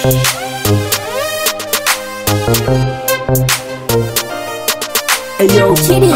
Hey yo, Kitty.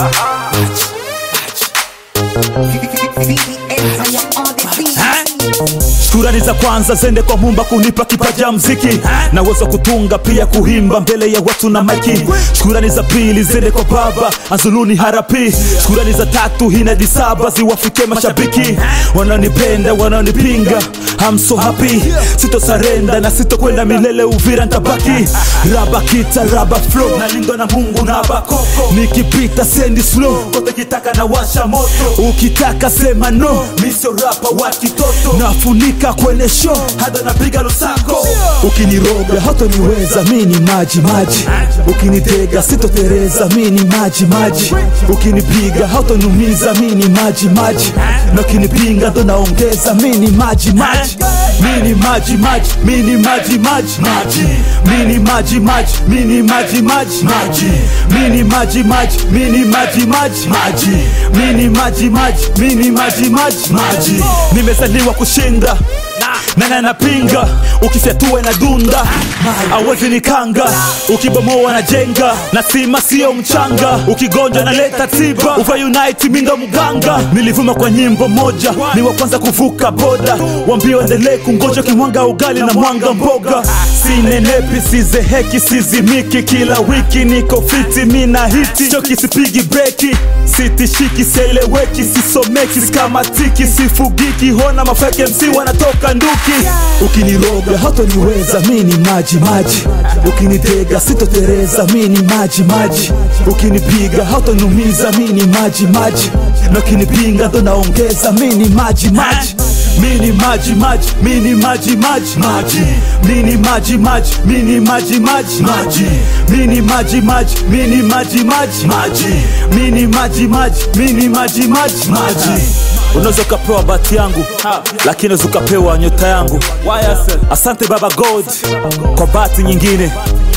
shukrani za kwanza zende kwa Mumba kunipa kipaja mziki na uwezo wa kutunga pia kuhimba mbele ya watu na maiki. Shukrani za pili zende kwa baba Azuluni Harapi. Shukrani za tatu hinadi saba ziwafike mashabiki wanaonipenda wanaonipinga I'm so happy, sito sarenda na sito kwenda milele Uvira ntabaki raba kita raba flow nalindwa na Mungu na bakoko nikipita sendi slow kote kitaka na washa moto ukitaka sema no misio rapa wa kitoto nafunika kwenye show hata napiga lusako ukiniroga hatoniweza mi ni maji maji ukinitega sitotereza mi ni maji maji ukinipiga hautonumiza mi ni maji maji na ukinipinga ndo naongeza mi ni maji maji mi ni maji maji mi ni maji maji maji mi ni maji maji mi ni maji maji maji mi ni maji maji mi ni maji maji maji mi ni maji maji mi ni maji maji maji nimezaliwa kushinda nani anapinga ukifyatua na dunda awezi nikanga ukibomoa na jenga na sima sio mchanga ukigonjwa na leta tiba uva unite mindo mganga nilivuma kwa nyimbo moja ni wa kwanza kuvuka boda wambio endelee kungoja kimwanga ugali na mwanga mboga sinenepi sizeheki sizimiki kila wiki niko fiti mina hiti choki sipigi breki sitishiki sieleweki sisomeki sikamatiki sifugiki hona mafeke msi wanatoka nduki ukiniroga hatoniweza mi ni maji maji ukinitega sitotereza mi ni maji maji ukinipiga hautonumiza mi ni maji maji na ukinipinga ndo naongeza mi ni maji maji mi ni maji maji mi ni maji maji maji mi ni maji maji mi ni maji maji maji mi ni maji maji mi ni maji maji maji mi ni maji maji mi ni maji maji maji unaweza ukapewa bati yangu lakini unaweza ukapewa nyota yangu asante baba god kwa bati nyingine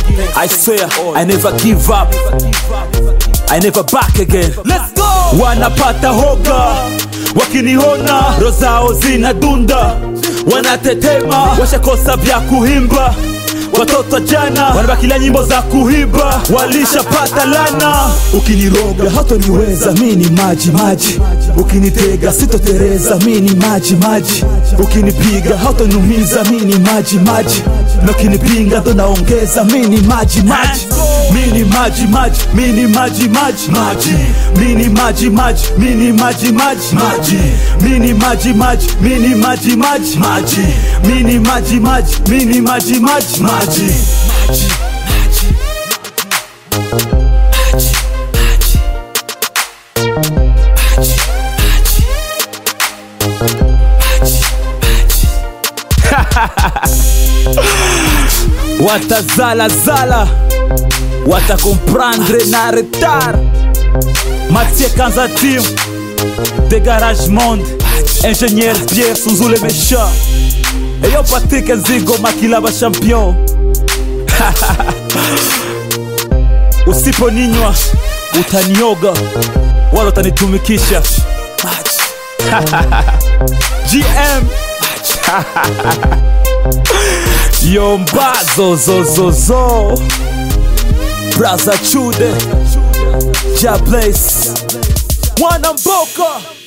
i swear i never give up I never back again. Let's go! Wanapata hoga wakiniona, roho zao zinadunda, wanatetema, washakosa vya kuhimba. Watoto jana wanabakilia nyimbo za kuhiba, walishapata lana. Ukiniroga hatoniweza, mi ni maji maji, ukinitega sitotereza, mi ni maji maji, ukinipiga hautonumiza, mi ni maji maji, na ukinipinga ndo naongeza, mi ni maji maji mini maji maji mini maji maji maji mini maji maji mini maji maji maji mini maji maji mini maji maji maji mini maji maji mini maji maji maji maji watazalazala watakomprendre na retard Mathieu Kanza Team de Garage Monde Ingénieur Pierre Suzule Méchant Eyo Patrick Nzigo Makilaba Champion Usiponinywa utanioga wala utanitumikisha GM Yomba zo zo zo zo Braza Chude Ja Blaze Mwana Mboka